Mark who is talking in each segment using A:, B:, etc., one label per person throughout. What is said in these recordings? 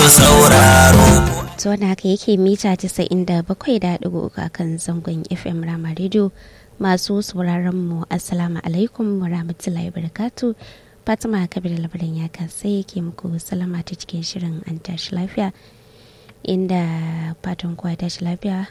A: sauraro
B: to wanda haka yake mita 97.3 a kan zangon fm rama radio masu sauraron mu assalamu alaikum wa rahmatullahi barakatu fatima kabir labarin ya kasai yake muku salama ta cikin shirin an tashi lafiya inda fatan kuwa tashi lafiya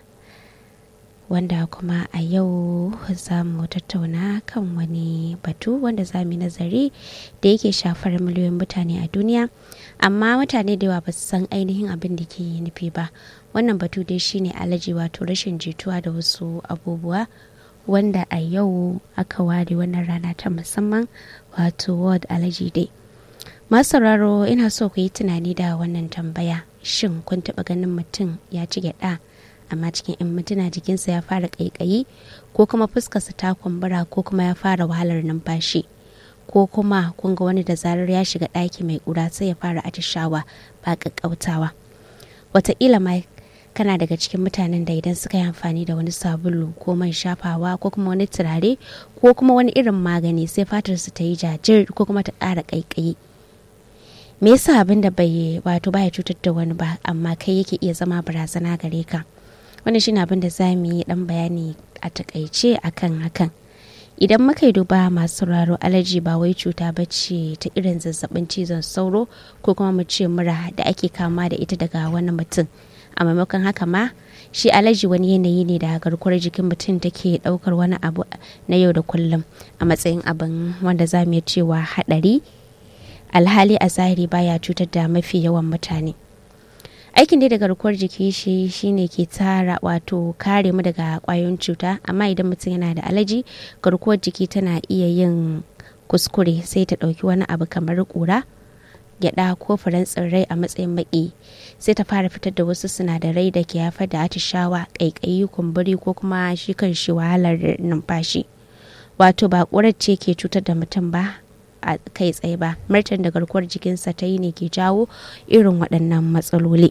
B: wanda kuma a yau za mu tattauna kan wani batu wanda za mu yi nazari da yake shafar miliyoyin mutane a duniya amma mutane da yawa ba su san ainihin abin da ke nufi ba wannan batu dai shine alaji wato rashin jituwa da wasu abubuwa wanda a yau aka ware wannan rana ta musamman wato world allergy day masu sauraro ina so ku yi tunani da wannan tambaya shin kun taɓa ganin mutum ya ci gyaɗa amma cikin 'yan mintuna jikinsa ya fara ƙaiƙayi ko kuma fuskarsa ta kumbura ko kuma ya fara wahalar numfashi ko kuma kun ga wani da zarar ya shiga ɗaki mai ƙura sai ya fara atishawa ba ƙaƙƙautawa wataƙila ma kana daga cikin mutanen da idan suka yi amfani da wani sabulu ko man shafawa ko kuma wani turare ko kuma wani irin magani sai fatarsu ta yi jajir ko kuma ta ƙara ƙaiƙayi me yasa abin da bai wato baya cutar da wani ba amma kai yake iya zama barazana gare ka wannan shine abin da za mu yi dan bayani a takaice akan hakan idan muka yi duba masu sauraro alaji ba wai cuta ba ce ta irin zazzabin cizon sauro ko kuma mu ce mura da ake kama da ita daga wani mutum a maimakon haka ma shi alaji wani yanayi ne da garkuwar jikin mutum take daukar wani abu na yau da kullum a matsayin abin wanda za mu iya cewa hadari alhali a zahiri baya cutar da mafi yawan mutane aikin dai da garkuwar jiki shi shine ke tara wato kare mu daga kwayoyin cuta amma idan mutum yana da alaji garkuwar jiki tana iya yin kuskure sai ta ɗauki wani abu kamar ƙura gyada ko furen tsirrai a matsayin maki sai ta fara fitar da wasu sinadarai da ke haifar da atishawa ƙaiƙayi kumburi ko kuma shi kan shi wahalar numfashi wato ba ƙurar ce ke cutar da mutum ba a kai tsaye ba martan da garkuwar jikinsa ta yi ne ke jawo irin waɗannan matsaloli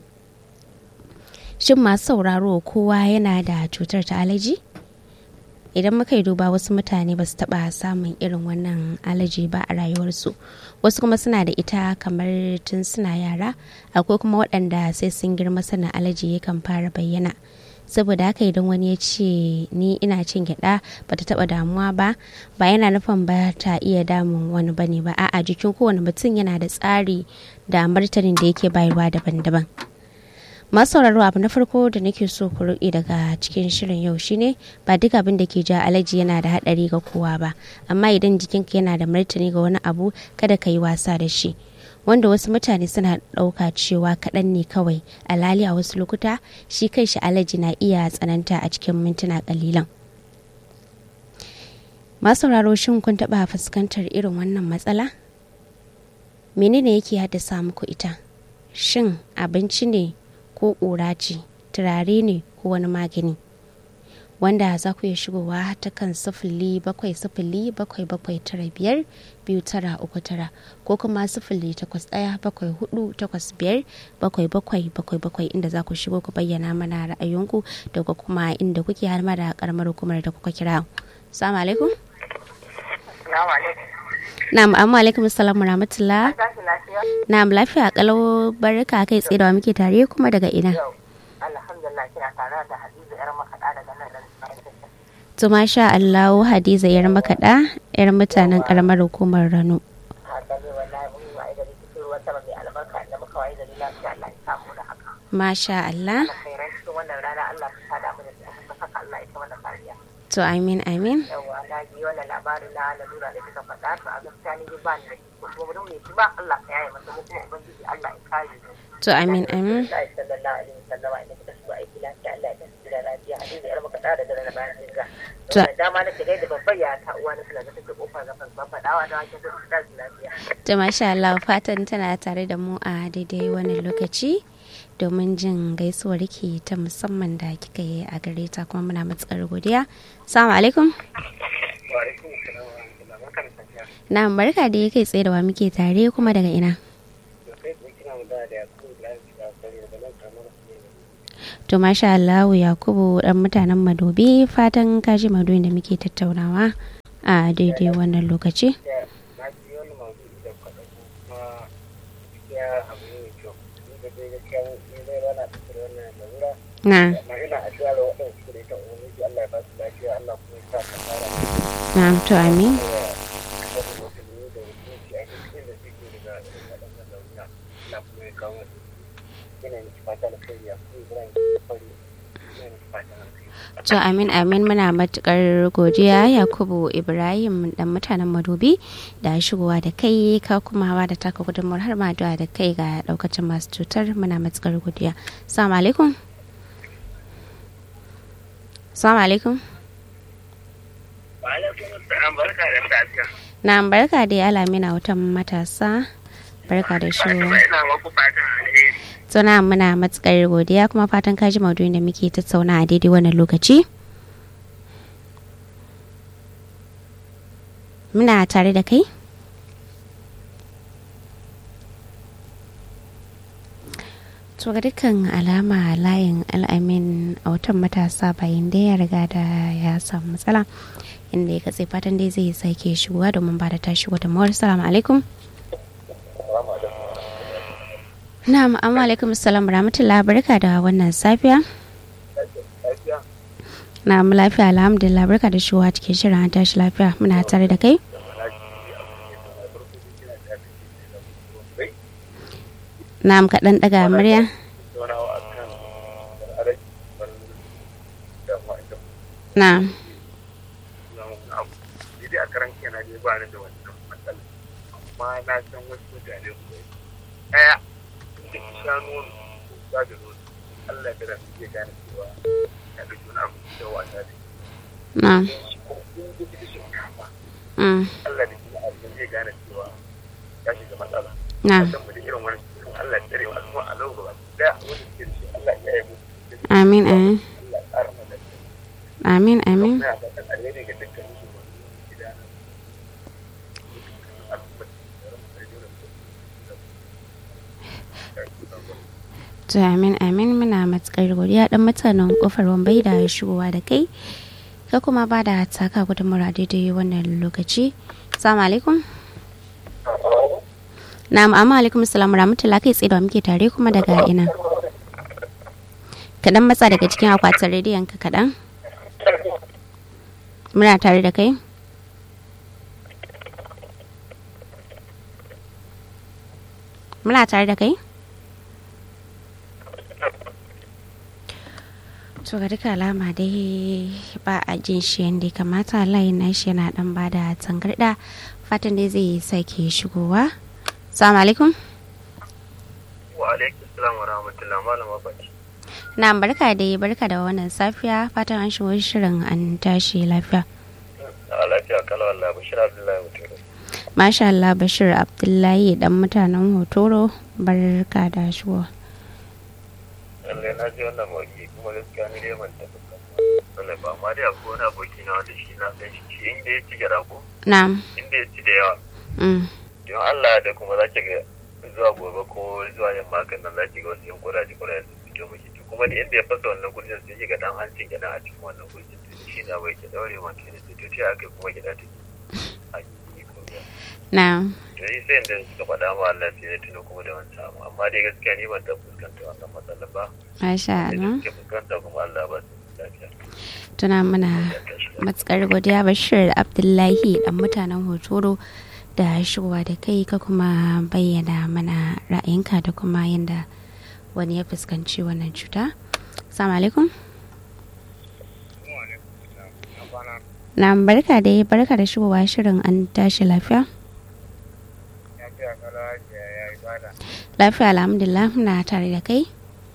B: shin masu sauraro kowa yana da cutar ta alaji idan muka yi duba wasu mutane ba su taɓa samun irin wannan alaji ba a rayuwarsu wasu kuma suna da ita kamar tun suna yara akwai kuma waɗanda sai sun girma sana alaji yakan fara bayyana saboda haka idan wani ya ce ni ina cin gyada ba ta taba damuwa ba ba yana nufin ba ta iya damun wani bane ba a'a jikin kowane mutum yana da tsari da martanin da yake bayarwa daban-daban masu sauraro abu na farko da nake so ku ruɗe daga cikin shirin yau shine ba duk abin da ke ja alaji yana da haɗari ga kowa ba amma idan jikinka yana da martani ga wani abu kada ka yi wasa da shi wanda wasu mutane suna ɗauka cewa kaɗan ne kawai alhali a wasu lokuta shi kai shi alaji na iya tsananta a cikin mintuna ƙalilan masu sauraro shin kun taɓa fuskantar irin wannan matsala menene yake haddasa muku ita shin abinci ne ko ƙura ce turare ne ko wani magani wanda za ku iya shigowa ta kan sifili bakwai sifili bakwai bakwai tara biyar biyu tara uku tara ko kuma sifili takwas ɗaya bakwai hudu takwas biyar bakwai bakwai bakwai bakwai inda za ku shigo ku bayyana mana ra'ayinku da kuma inda kuke har ma da karamar hukumar da kuka kira salamu alaikum na'am amma alaikum assalamu rahmatullah na'am lafiya kalau barka kai tsaye da muke tare kuma daga ina
C: alhamdulillah kina tare da hadiza yar makaɗa daga nan
B: To masha Allah Hadiza yar makaɗa yar mutanen karamar hukumar Rano. Masha Allah. To amin amin.
C: Yawwa na ji wannan labarin na lalura da kika faɗa to a gaskiya ni ba ni da shi ko kuma don me shi ba Allah ka yaye masa kuma ubangiji Allah ya kare
B: To amin amin.
C: Allah sallallahu alaihi wasallam inda kika shigo aiki lafiya Allah ya tafi da lafiya hadiza yar makaɗa daga nan bayan jinga.
B: To
C: dama nake dai da babbar ya ta uwa na suna da take kofar gafan ba faɗawa da wake da su lafiya.
B: to masha Allah fatan tana tare da mu a daidai wannan lokaci domin jin gaisuwar ki ta musamman da kika yi a gare ta kuma muna matsar godiya. Assalamu alaikum.
C: Wa alaikum assalam wa rahmatullahi wa barakatuh.
B: Na barka da kai tsaye da wa muke tare kuma daga ina.
C: Sai kina da da ku da da da nan kamar
B: To masha Allah Yakubu dan mutanen Madobi fatan kaji Madobi da muke tattaunawa a daidai wannan lokaci.
C: na ji wani maudu'i da kuka ɗauko kuma gaskiya abu ne mai kyau ni da dai
A: dai gaskiya ni dai ba na fitar wannan lalura
B: na
A: amma ina addu'a da waɗanda suke da ita ubangiji Allah ya ba su lafiya Allah kuma ya sa ka fara
B: na to amin
A: da wani musulmi da mutunci a duk inda suke daga irin waɗannan lalura Allah kuma ya kawo su ina miki fata na kai ya kuma Ibrahim Fari ina miki fata na kai
B: To amin amin muna matukar godiya Yakubu Ibrahim dan mutanen Madobi da shigowa da kai ka kuma ba da taka gudunmuwar har ma da kai ga daukacin masu cutar muna matukar godiya. Assalamu alaikum. Assalamu alaikum.
A: Wa alaikum assalam barka da safiya
B: Na barka da alamina wutan matasa. Barka da shigowa.
A: ina maku fatan alheri
B: Suna muna matukar godiya kuma fatan kaji maudu'in da muke tattauna a daidai wannan lokaci. Muna tare da kai? To ga dukkan alama layin al'amin a watan matasa bayan da ya riga da ya samu matsala inda ya katse fatan dai zai sake shigowa domin ba da tashi wata mawar salamu alaikum. Na'am, amma alaikum salam rahmatullah barka da wannan safiya.
A: lafiya
B: Na'am lafiya alhamdulillah barka da shigowa cikin shirin an tashi lafiya muna tare da kai. Na'am kaɗan ɗaga murya.
A: zaunawa a kan arabi da ma'aikata
B: Na'am.
A: abu ni dai a karan kenan dai ba ni da wannan matsala amma na san wasu mutane su ɗaya da ki sha nono ko ba da nono Allah ya su iya gane cewa ya ɗauki wani abu da wasa da
B: Na'am.
A: shi ko in da kike shinkafa
B: Mm.
A: Allah da kuma abu zai gane cewa ya shiga matsala
B: Na'am.
A: san mu da irin wani Allah ya tsare mu al'umma a lau gaba ɗaya wanda suke da shi Allah ya yi mu
B: Amin amin.
A: Allah ya ƙara mana
B: Amin amin.
A: Muna fatan alheri ga dukkan su gida
B: To amin amin muna matukar godiya dan mutanen kofar wambai da shigowa da kai. Ka kuma ba da taka gudunmura daidai wannan lokaci. Assalamu alaikum. Na'am amma alaikum salam rahmatullah kai tsaye da muke tare kuma daga ina. Kaɗan matsa daga cikin akwatin rediyon ka kaɗan. Muna tare da kai. Muna tare da kai. To ga duka alama dai ba a jin shi yadda ya kamata layin nashi yana dan ba da tangarda fatan dai zai sake shigowa. Assalamu alaikum.
A: Wa alaikum salam wa rahmatullah malama baki.
B: Na barka dai barka da wannan safiya fatan an shigo shirin an tashi lafiya.
A: A lafiya kala Allah Bashir Abdullahi Mutoro.
B: Masha Allah Bashir Abdullahi dan mutanen Hotoro barka da shigo.
A: Lallai na ji wannan mauki kuma gaskiya ni dai ban taɓa kan wannan ba amma dai akwai wani aboki na wanda shi na san shi shi inda ya ci gyara ko
B: Na'am.
A: inda ya ci da yawa.
B: Mm.
A: Don Allah da kuma za ki ga zuwa gobe ko zuwa yamma kan nan za ki ga wasu yan kuraje kuraje su fito miki to kuma da inda ya fasa wannan kurjin sai ki ga dan hancin gida a cikin wannan kurjin shi na bai ke daure ma ke da to ta aka kuma gida take a yi ko ya
B: Na'am.
A: to yi sai da suka faɗa ma Allah sai ya tuno kuma da wancan abu amma dai gaskiya ni ban taɓa fuskanta wannan matsalar ba
B: Masha
A: sai da
B: Allah.
A: suke fuskanta kuma Allah ba su lafiya
B: Tuna mana
A: ya tashi lafiya.
B: matsakar godiya Bashir Abdullahi dan mutanen Hotoro da shigowa da kai ka kuma bayyana mana ra'ayinka da kuma yadda wani ya fuskanci wannan cuta. Assalamu alaikum. Na barka da barka da shigowa shirin an tashi lafiya. Lafiya alhamdulillah muna tare da kai.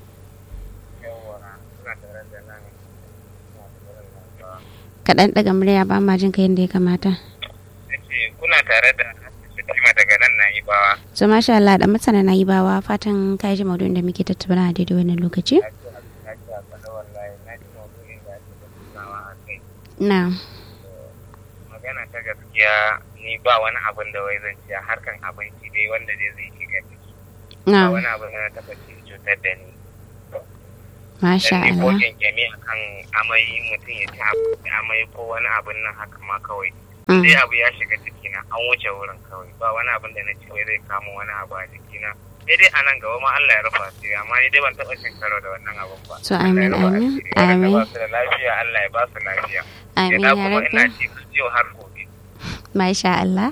B: Kaɗan ɗaga murya ba ma jin ka yadda ya kamata.
A: kuna tare da Fatima daga nan na yi bawa
B: So masha Allah da mutane na yi bawa fatan ka ji maudu'in da muke tattauna a daidai wannan lokaci.
A: na ji a faɗa wallahi na ji maudu'in da ake tattaunawa a kai
B: Na.
A: magana ta gaskiya ni ba wani abin da wai zan ci a harkan abinci dai wanda dai zai shiga ciki ba
B: Na.
A: wani abin da na taɓa ci cutar da ni
B: Masha
A: dan ko
B: Allah.
A: kyankyami akan amai mutum ya ci abu- amai ko wani abin nan haka ma kawai
B: Mm.
A: sai abu ya shiga cikina an wuce wurin kawai ba wani abin da na ci wai zai kama wani abu a jikina sai dai a nan gaba ma Allah ya rufa su amma ni dai ban taɓa cin karo da wannan abun ba
B: To, amin,
A: Allah ya rufa
B: amin,
A: asiri. Waɗanda
B: amin.
A: ba su da lafiya Allah ya ba su lafiya
B: Amin
A: ya
B: ya
A: kuma ina
B: rabbi.
A: ci yau har gobe
B: Masha Allah.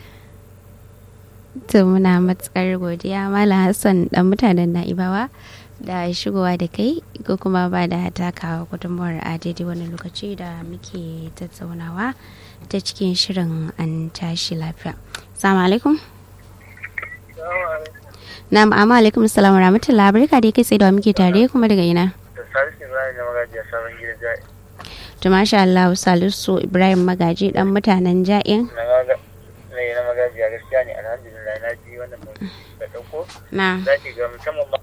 B: To muna matsar godiya Malam Hassan dan mutanen Na'ibawa da shigowa da kai ko kuma ba da takawa gudunmuwar a daidai wani lokaci da muke tattaunawa ta cikin shirin an tashi lafiya. Assalamu alaikum. Na'am, amma alaikum assalam wa rahmatullahi barka dai kai sai da wa muke tare kuma daga ina.
A: da salisu ibrahim na magajiya sabon gidan ja'i
B: To masha Allah Salisu Ibrahim Magaji dan mutanen Ja'in.
A: na maga na na magajiya gaskiya ne alhamdulillah na ji wannan mutum da ɗauko
B: Na.
A: za ki ga musamman ma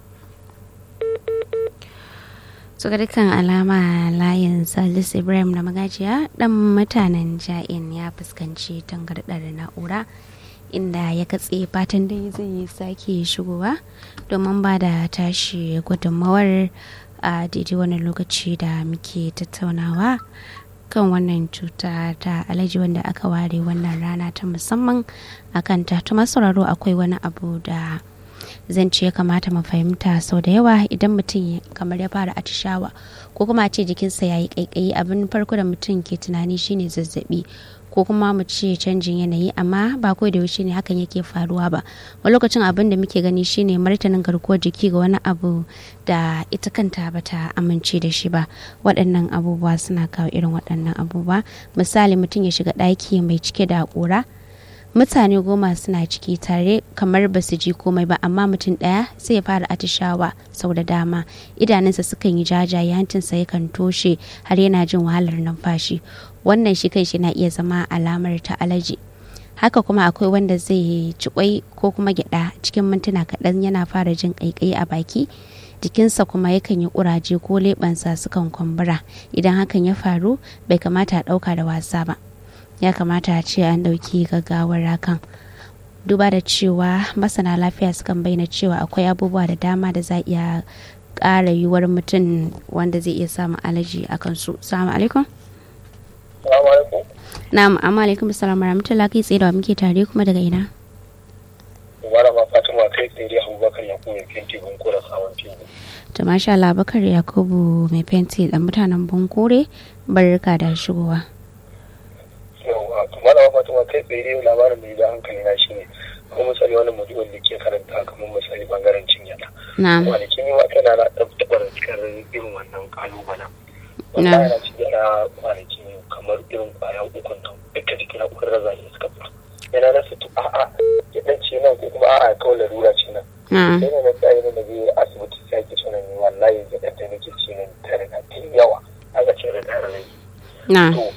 B: su ga dukkan alama layin Salisu Ibrahim na Magajiya dan mutanen Ja'in ya fuskanci tangardar na'ura inda ya katse fatan dai zai sake shigowa domin ba da tashi gudunmawar a daidai wani lokaci da muke tattaunawa kan wannan cuta ta alaji wanda aka ware wannan rana ta musamman a kanta ta sauraro akwai wani abu da zan ce ya kamata mu fahimta sau da yawa idan mutum kamar ya fara atishawa ko kuma a ce jikinsa ya yi kaikayi abin farko da mutum ke tunani shine zazzabi ko kuma mu ce canjin yanayi amma ba ko da yaushe ne hakan yake faruwa ba wani lokacin abin da muke gani shine martanin garkuwar jiki ga wani abu da ita kanta bata amince da shi ba waɗannan abubuwa suna kawo irin waɗannan abubuwa misali mutum ya shiga ɗaki mai cike da ƙura mutane goma suna ciki tare kamar ba su ji komai ba amma mutum ɗaya sai ya fara atishawa sau da dama idanunsa sukan yi jajaye hancinsa yakan toshe har yana jin wahalar numfashi wannan shi kai shi na iya zama alamar ta alaji haka kuma akwai wanda zai ci kwai ko kuma gyada cikin mintuna kaɗan yana fara jin ƙaiƙayi a baki jikinsa kuma yakan yi ƙuraje ko leɓensa sukan kumbura idan hakan ya faru bai kamata a ɗauka da wasa ba ya kamata a ce an ɗauki gaggawar hakan duba da cewa masana lafiya sukan bayyana cewa akwai abubuwa da dama da za iya ƙara yiwuwar mutum wanda zai iya samun alaji a kansu salamu alaikum
A: salamu alaikum
B: na'am amma alaikum salam rahmatullahi kai tsaye da wa muke tare kuma daga ina
A: malama fatima kai tsaye abubakar ya kuma fenti gun kura sabon fili
B: to masha Allah bakar yakubu mai fenti dan mutanen bunkure barka da shigowa
A: yau a malama fatima kai tsaye labarin da ya ja hankali na shine kuma misali wani mutumin da ke karanta kamar misali bangaren cinyata
B: na'am
A: kwanakin yi wa kana na taɓa cikar irin wannan kalubalen wanda yana cikin na kwanaki kamar irin kwaya ukun nan duka jikin na ukun raza ne suka fita yana rasa to a'a ya dan ce nan ko kuma a'a kawai larura ce nan
B: na'am
A: sai na tsaye na je asibiti sai ake cewa ni wallahi ya dan da nake ci nan ta riga ta yi yawa aka ce da da rai
B: na'am
A: to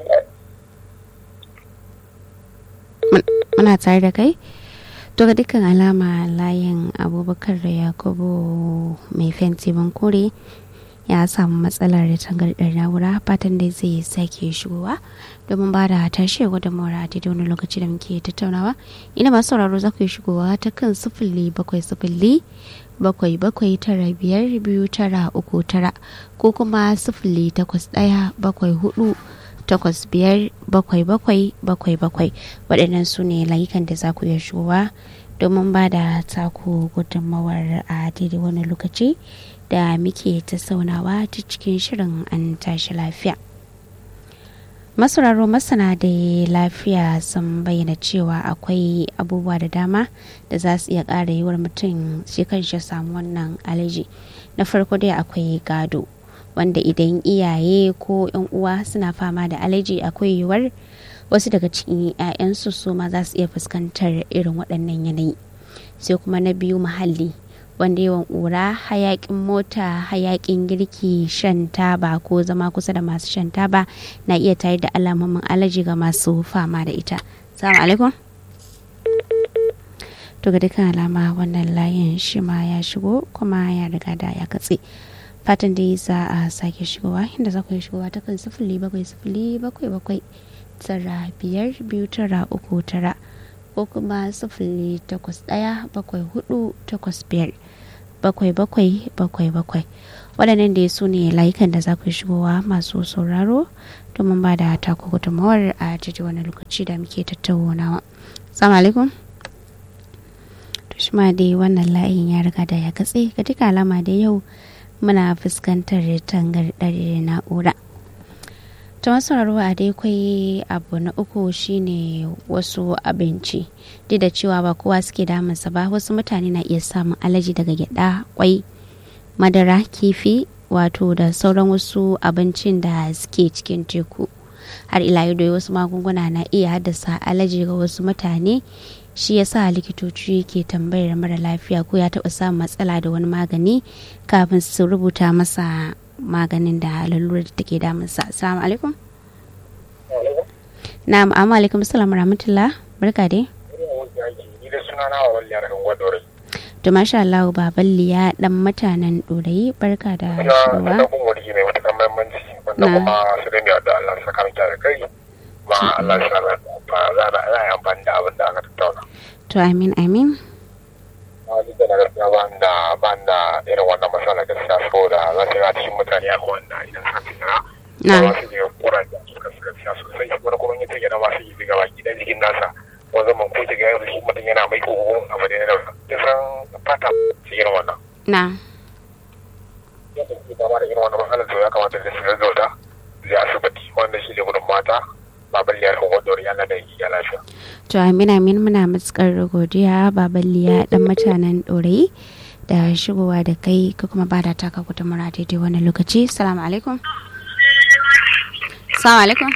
B: muna tare da kai to ga dukkan alama layin abubakar da yakubu mai fenti bankure ya samu matsalar tangardar na'ura fatan dai zai sake shigowa domin ba da tashi gudunmawar a daidai wani lokaci da muke tattaunawa ina masu sauraro za ku yi shigowa ta kan sifili bakwai sifili bakwai bakwai tara biyar biyu tara uku tara ko kuma sifili takwas ɗaya bakwai hudu takwas biyar bakwai bakwai bakwai bakwai waɗannan su ne layukan da za ku iya shigowa domin ba da taku gudunmawar a daidai wani lokaci da muke tattaunawa ta cikin shirin an tashi lafiya masauraro masana da lafiya sun bayyana cewa akwai abubuwa da dama da za su iya ƙara yiwuwar mutum shi kanshi samu wannan alaji na farko dai akwai gado wanda idan iyaye ko yan uwa suna fama da alaji akwai yiwuwar wasu daga cikin 'ya'yansu su ma za su iya fuskantar irin waɗannan yanayi sai kuma na biyu muhalli wanda yawan ƙura hayaƙin mota hayaƙin girki shan taba ko zama kusa da masu shan taba na iya tayar da alamomin alaji ga masu fama da ita salamu alaikum to ga dukkan alama wannan layin shi ma ya shigo kuma ya riga da ya katse fatan dai za a sake shigowa inda za ku yi shigowa ta kan sifili bakwai sifili bakwai bakwai tara biyar biyu tara uku tara ko kuma sifili takwas ɗaya bakwai hudu takwas biyar bakwai bakwai bakwai bakwai waɗannan da su ne layukan da za ku yi shigowa masu sauraro domin ba da taku gudunmawar a jiji wani lokaci da muke tattaunawa salamu alaikum to shi ma dai wannan layin ya riga da ya katse ga duka alama da yau muna fuskantar tangardar na'ura ta masu a dai kwai abu na uku shine wasu abinci duk da cewa ba kowa suke damunsa ba wasu mutane na iya samun alaji daga gyada kwai madara kifi wato da sauran wasu abincin da suke cikin teku har ila yau wasu magunguna na iya haddasa alaji ga wasu mutane shi yasa likitoci ke tambayar mara lafiya ko ya taɓa samun matsala da wani magani kafin su rubuta masa maganin da lalurar da take damunsa assalamu alaikum na'am amma alaikum assalam rahmatullah barka dai to masha Allah baballi ya dan mutanen dorayi barka da shigowa
A: na kuma su da da Allah saka miki da kai ma Allah ya sa ba za a yi amfani da abin da aka tattauna
B: to amin amin
A: duk da na gaskiya ba da ba da irin wannan matsala gaskiya saboda za su ga cikin mutane a wanda idan suka fitara ba su je kura da suka suka gaskiya sosai wani kuma yin take da ba su yi daga baki dan jikin nasa wani zaman ko ta ga yanzu shi mutum yana mai kogo abu da yana da san fata su irin wannan.
B: na
A: yadda ke kama da irin wannan matsalar to ya kamata da su gaggauta zai asibiti wanda shi ne gudun mata baban liyar wadda yana da ya lafiya.
B: to amin amin muna matukar godiya baballiya dan mutanen dorayi da shigowa da kai ka kuma ba da taka gudunmura daidai wani lokaci salamu alaikum salamu alaikum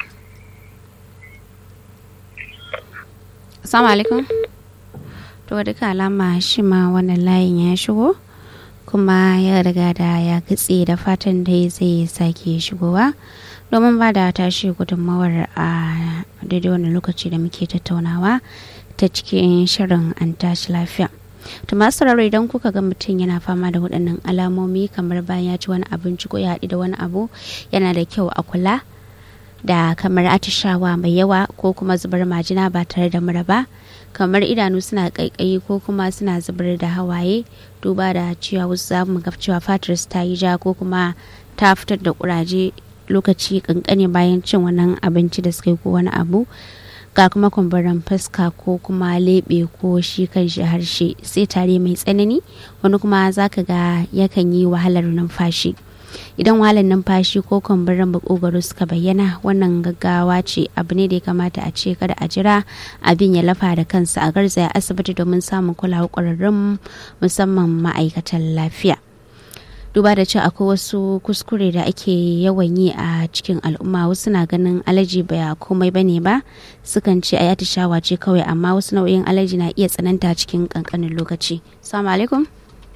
B: salamu alaikum to duka alama shi ma wannan layin ya shigo kuma ya riga da ya katse da fatan dai zai sake shigowa domin ba da tashi gudunmawar a daidai wani lokaci da muke tattaunawa ta cikin shirin an tashi lafiya to masu sauraro idan kuka ga mutum yana fama da waɗannan alamomi kamar bayan ya ci wani abinci ko ya haɗu da wani abu yana da kyau a kula da kamar atishawa mai yawa ko kuma zubar majina ba tare da mura ba kamar idanu suna kaikayi ko kuma suna zubar da hawaye duba da cewa wasu za mu ga cewa fatar ta yi ja ko kuma ta fitar da kuraje lokaci kankane bayan cin wannan abinci da suka yi ko wani abu ga kuma kumburin fuska ko kuma leɓe ko shi kan shi harshe sai tare mai tsanani wani kuma zaka ga yakan yi wahalar numfashi idan wahalar numfashi ko kumburin makogwaro suka bayyana wannan gaggawa ce abu ne da ya kamata a ce kada a jira abin ya lafa da kansa a garzaya asibiti domin samun kulawar ƙwararrun musamman ma'aikatan lafiya duba da cewa akwai wasu kuskure da ake yawan yi a cikin al'umma wasu na ganin alaji ba komai bane ba sukan ce a shawa ce kawai amma wasu nau'in alaji na iya tsananta cikin kankanin lokaci salamu alaikum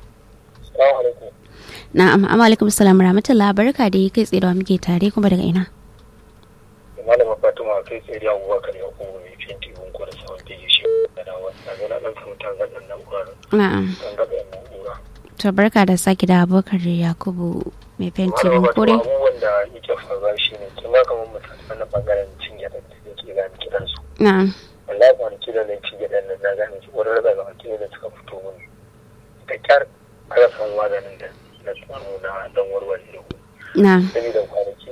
B: na'am amma alaikum salam rahmatullah barka da kai tsaye da muke tare kuma daga ina
A: malama fatima kai tsaye da abubakar ya kuma mai fenti bunko da saman fegi shi da dawa na zo na ɗan samu tangaɗin na'urar
B: na'am
A: tangaɗin na'ura
B: to barka da sake da abubakar yakubu mai fenti
A: malama
B: kore
A: fatima abubuwan da yake faruwa shi ne kin ga kamar mutane na bangaren cin gyaɗa da yake gani kidansu
B: na'am
A: wallahi kwanaki da nan cin gyaɗan nan na gane shi wani raba ga mutum da suka fito mun da kyar aka san maganin da na samu na dan warware da ku
B: na'am
A: saboda kwanaki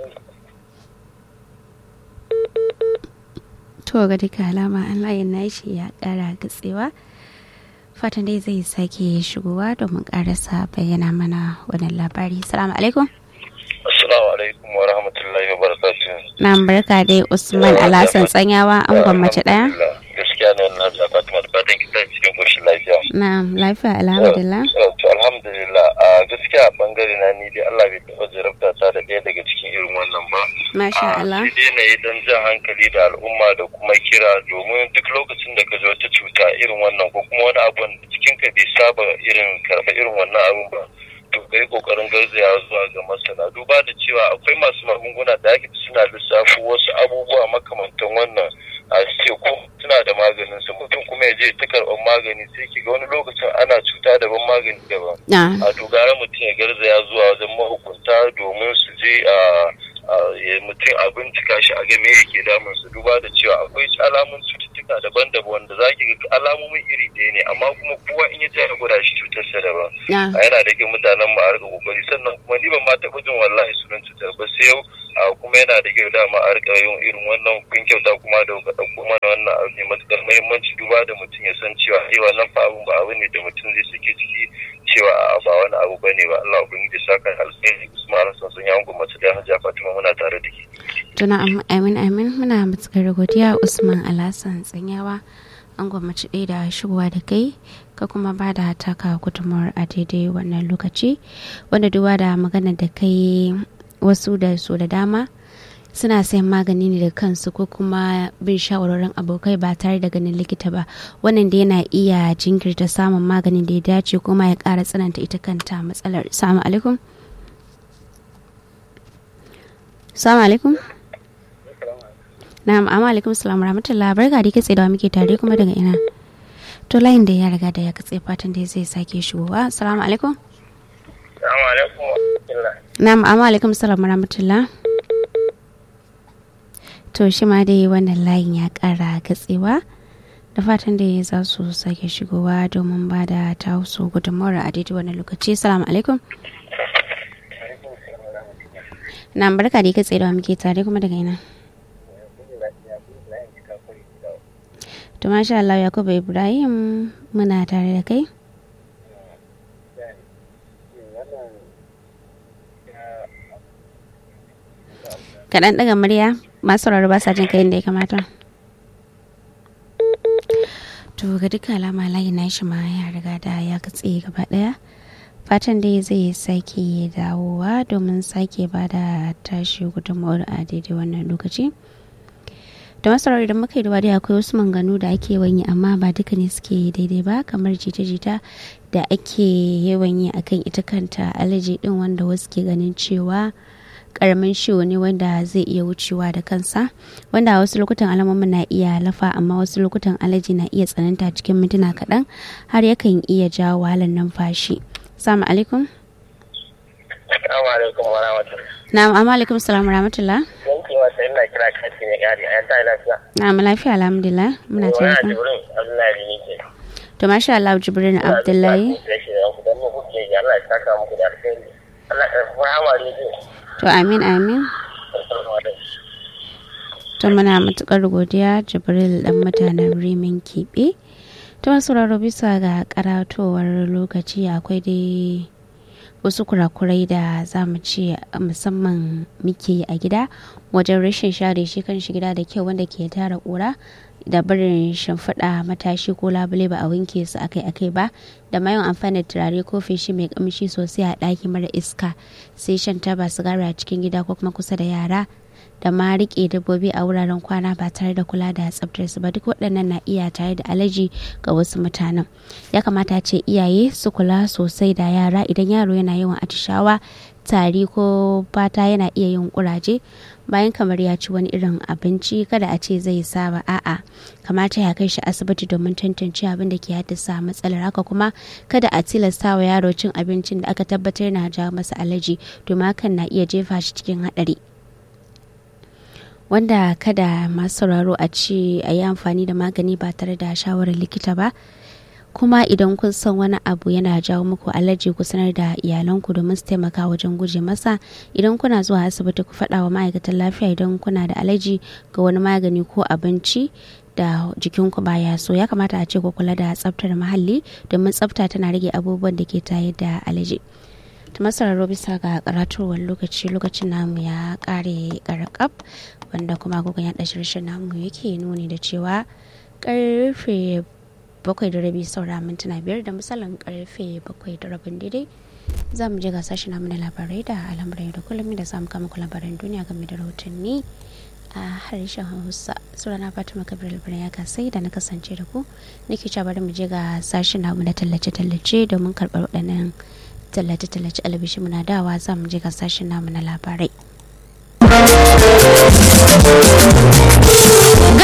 B: to ga duka alama an layin nashi ya kara gatsewa fatan dai zai sake shigowa domin karasa bayyana mana wannan labari salamu alaikum
A: assalamu alaikum wa rahmatullahi wa barakatuh
B: na barka dai usman alhassan tsanyawa an gwammace daya
A: gaskiya ne wannan da Fatima da fatan kita cikin koshin lafiya
B: na lafiya alhamdulillah
A: to alhamdulillah a gaskiya a bangare na ni dai Allah bai taɓa jarabta ta da ɗaya daga cikin irin wannan ba
B: masha Allah
A: sai dai na yi dan jan hankali da al'umma da kuma kira domin duk lokacin da ka ji wata cuta irin wannan ko kuma wani abu da jikinka bai saba irin karɓa irin wannan abun ba to ka yi kokarin garzaya zuwa ga masana duba da cewa akwai masu magunguna da ake suna lissafo wasu abubuwa makamantan wannan a ce ko suna da maganin su mutum kuma ya je ta karɓar magani sai ki ga wani lokacin ana cuta daban magani daban
B: na
A: a to gara mutum ya garzaya zuwa wajen mahukunta domin su je a a- ya mutum a bincika shi a ga me yake damun su duba da cewa akwai alamun cututtuka
D: cututtuka daban-daban wanda za ki ga alamomin iri ɗaya ne amma kuma kowa in ya je ya gwada shi cutarsa daban
B: na
D: a yana da kyau mutanen mu a rika kokari sannan kuma ni ban ma taɓa jin wallahi sunan cutar ba sai yau a kuma yana da kyau dama a rika yin irin wannan kun kyauta kuma da ka ɗauko mana wannan abu ne matuƙar muhimmanci duba da mutum ya san cewa eh wannan fa abun ba abu ne da mutum zai sake ciki cewa a ba wani abu bane ba Allah ubangiji saka alheri Usman Hassan sun yango mace da Hajiya Fatima muna tare da ke
B: tuna amin amin muna matukar godiya usman alhassan tsanyawa an gwamnati ɗaya da shigowa da kai ka kuma ba da taka gudunmawar a daidai wannan lokaci wanda duba da magana da kai wasu da su da dama suna sayan magani ne da kansu ko kuma bin shawarorin abokai ba tare da ganin likita ba wannan da yana iya jinkirta samun maganin da ya dace kuma ya ƙara tsananta ita kanta matsalar salamu alaikum salamu alaikum na'am amma alaikum salam rahmatullah barka da kitse da muke tare kuma daga ina to layin da ya riga da ya katse fatan da zai sake shigowa assalamu alaikum
D: Assalamu alaikum wa rahmatullah
B: na'am amma alaikum salam rahmatullah to shi ma dai wannan layin ya kara katsewa da fatan da za su sake shigowa domin ba da ta su gudunmawar a daidai wannan lokaci assalamu alaikum na'am barka da kitse da muke tare kuma daga ina To masha Allah Yakubu Ibrahim muna tare da kai. Kaɗan ɗaga murya masu sauraro ba sa jin kai da ya kamata. To ga duka alama layi na shi ma ya riga da ya katse gaba ɗaya. Fatan dai zai sake dawowa domin sake ba da tashi gudunmawar a daidai wannan lokaci. da masarar idan muka yi da wadi akwai wasu manganu da ake yawan yi amma ba duka ne suke daidai ba kamar jita-jita da ake yawan yi akan ita kanta alaji din wanda wasu ke ganin cewa karamin ciwo ne wanda zai iya wucewa da kansa wanda a wasu lokutan alamomin na iya lafa amma wasu lokutan alaji na iya tsananta cikin mintuna kaɗan har yakan iya jawo wahalar numfashi salamu alaikum
D: Assalamu alaikum wa rahmatullah
B: na'am amma alaikum salam rahmatullah
D: yanki wata ina kira kashi ne gari a yanta lafiya
B: na'am lafiya alhamdulillah muna
D: wani
B: tare
D: a
B: da
D: jibrin abdullahi ne ke
B: to masha Allah Jibrin Abdullahi
D: don mu kuke ga Allah ya saka muku da alheri Allah ya rahama rediyo
B: to amin amin to muna matukar godiya jibril dan mutanen rimin kiɓe ta masu sauraro bisa ga karatowar lokaci akwai dai wasu kurakurai da za mu ce musamman muke yi a gida wajen rashin share shi kan shi gida da kyau wanda ke tara kura da barin shimfiɗa matashi ko labule ba a wanke su akai-akai ba da mayan amfani da turare ko feshi mai kamshi sosai a ɗaki mara iska sai shan taba sigari a cikin gida ko kuma kusa da yara da ma riƙe dabbobi a wuraren kwana ba tare da kula da tsaftar su ba duk waɗannan na iya tare da alaji ga wasu mutanen ya kamata ce iyaye su kula sosai da yara idan yaro yana yawan atishawa tari ko fata yana iya yin kuraje bayan kamar ya ci wani irin abinci kada a ce zai saba a'a kamata ya kai shi asibiti domin tantance abin da ke haddasa matsalar haka kuma kada a tilasta wa yaro cin abincin da aka tabbatar na jawo masa alaji domin hakan na iya jefa shi cikin haɗari wanda kada masu sauraro a ce a yi amfani da magani ba tare da shawarar likita ba kuma idan kun san wani abu yana jawo muku alaji ku sanar da iyalanku domin su taimaka wajen guje masa idan kuna zuwa asibiti ku faɗa wa ma'aikatan lafiya idan kuna da alaji ga wani magani ko abinci da jikinku baya so ya kamata a ce ku kula da tsaftar muhalli domin tsafta tana rage abubuwan da ke tayar da alaji ta masararo bisa ga karatowar lokaci lokacin namu ya kare karakaf wanda kuma agogon yaɗa shirshin namu yake nuni da cewa karfe bakwai da rabi saura mintuna biyar da misalin karfe bakwai da rabin daidai za mu je ga sashi namu na labarai da al'amuran da kullum da samu kama ku labaran duniya game da rahotanni a harshen hausa sunana fatima kabir albirin ya kasai da na kasance da ku nake cewa bari mu je ga sashi namu na tallace-tallace domin karɓar waɗannan tallace-tallace albishi muna dawa za mu je ga sashen namu na labarai
E: gaskiya da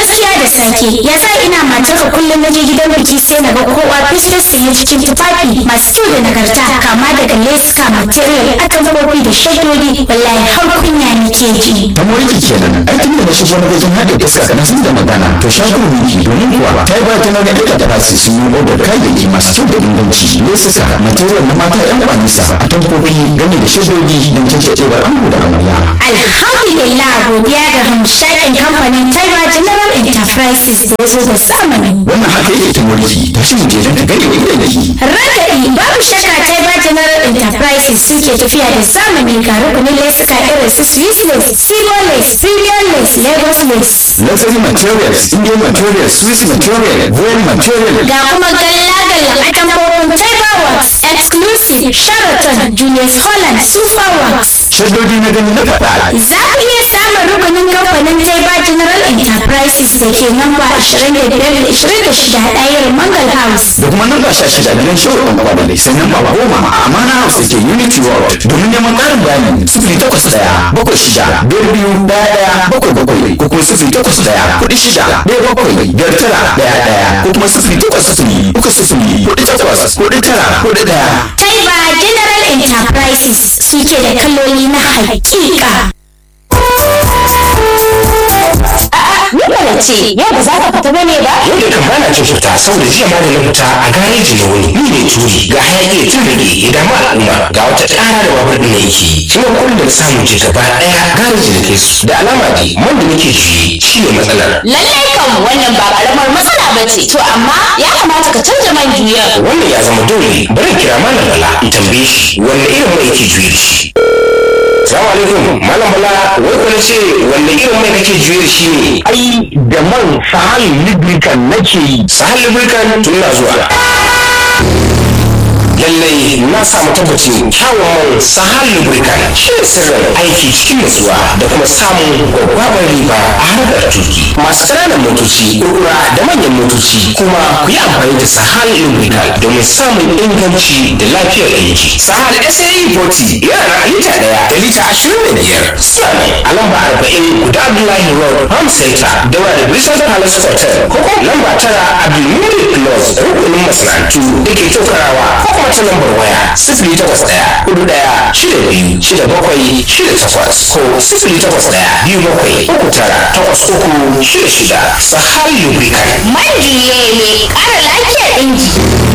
E: sake ya sa ina matar ka kullum na je gidan biki sai na ga kowa fesfes sanye cikin tufafi masu kyau da nagarta kama daga leska material atamfofi da shadodi wallahi har kunya nake ji
F: ta moriki kenan ai tun da na shigo na wajen haɗe iska kana sun da magana to shagon wiki domin kuwa ta yi bayan na ga duka da basi sun yi odar kayayyaki masu kyau da inganci lesuka material na mata yan kwanisa a tankofi game da shadodi don cancancewar ango da amarya
E: alhamdulillah godiya ga hamshakin kamfanin taiwa general enterprises da ya zo da zamani
F: wannan haka yake ta moriki ta shi mu je don ta gani wa idan yake
E: Ragadi babu shakka Taiba General Enterprises suke tafiya da zamani ga rukunin lesuka irin su Swiss lace, Sigo lace, Premium lace, Lagos lace.
F: luxury materials indian materials swiss material royal material
E: Ga kuma galla-galla a tambobin Taiba Works, Exclusive, Sheraton, Julius Holland, Super Works.
F: shaddodi na gani na faɗa
E: Za ku iya samun rukunin kamfanin Taiba General Enterprises da ke namba 25-26 ɗayar Mangal House.
F: da kuma nan sha shida da nan shaurin kwabalai sai nan ba goma a amana house da ke unity world domin neman ƙarin bayani sifili takwas ɗaya bakwai shida biyar biyu ɗaya ɗaya bakwai bakwai ko kuma sifili takwas ɗaya kuɗi shida ɗaya bakwai biyar tara ɗaya ɗaya ko kuma sifili takwas sifili uku sifili kuɗi takwas kuɗi tara kuɗi ɗaya.
E: Taiba General Enterprises suke da kaloli na hakika.
G: Ni ba ce, yau ba za ka fita bane ba?
H: yau da kan bana cin fita saboda jiya ma da na fita a gareji na wuni ni ne turi ga hayaki ya tun rage ya damu al'umma ga wata ƙara da babur ɗin yake shi ne kullum da na samu je gaba ɗaya gareji da kai su da alama dai man da nake juye shi ne matsalar
G: Lallai kan wannan ba karamar matsala ba ce. To amma ya kamata ka canza man juyar.
H: wannan ya zama dole bari in kira malam bala in tambaye shi wanne irin mai yake juye da shi Salamu alaikum malam bala wai kuna ce wanne irin mai kake juye da shi ne
I: ai da man sahal lubricant nake yi
H: sahal lubricant tun na zuwa lallai na samu tabbacin kyawun man sahal lubricant shi ne sirrin aiki cikin nutsuwa da kuma samun gwaggwabar riba a harkar tuki masu ƙananan motoci kurkura da manyan motoci kuma ku yi amfani da sahal lubricant domin samun inganci da lafiyar aiki sahal sae 40 yana na lita ɗaya da lita ashirin da biyar suna nan a lamba arba'in guda abdullahi road farm center daura da bristol palace hotel ko kuma lamba tara abdulmumin close rukunin masana'antu da ke tokarawa ko kuma ta lambar waya sifili takwas ɗaya hudu ɗaya shida biyu shida bakwai shida takwas ko sifili takwas ɗaya biyu bakwai uku tara takwas uku shida shida sahal lubricant
G: Man juye mai ƙara lafiyar inji.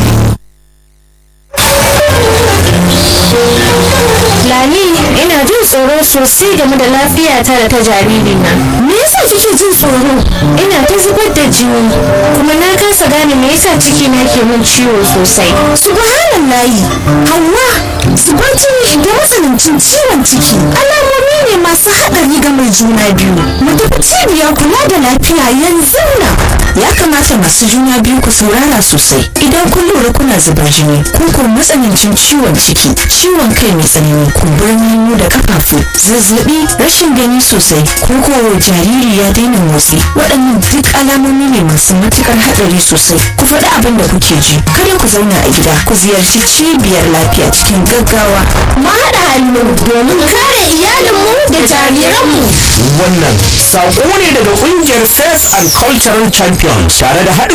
E: Lami, ina jin tsoro sosai game da lafiyata da ta jaririna. Me yasa kike jin tsoro? Ina ta zubar da jini, kuma na kasa gane me yasa ciki na ke min ciwo sosai. Subhanallahi, Hauwa, zubar jini da matsanancin ciwon ciki. Alamomi ne masu haɗari ga mai juna biyu. Mu tafi cibiyar kula da lafiya yanzu nan.
J: ya kamata masu juna biyu ku saurara sosai idan kun lura kuna zubar jini ko ko matsanancin ciwon ciki ciwon kai mai tsanani kumburin hannu da kafafu zazzabi rashin gani sosai ko ko jariri ya daina motsi waɗannan duk alamomi ne masu matukar haɗari sosai ku faɗi abin da kuke ji kada ku zauna a gida ku ziyarci cibiyar lafiya cikin gaggawa
E: mu haɗa hannu domin kare iyalinmu da jariranmu
I: wannan saƙo ne daga ƙungiyar faith and cultural champions tare da haɗin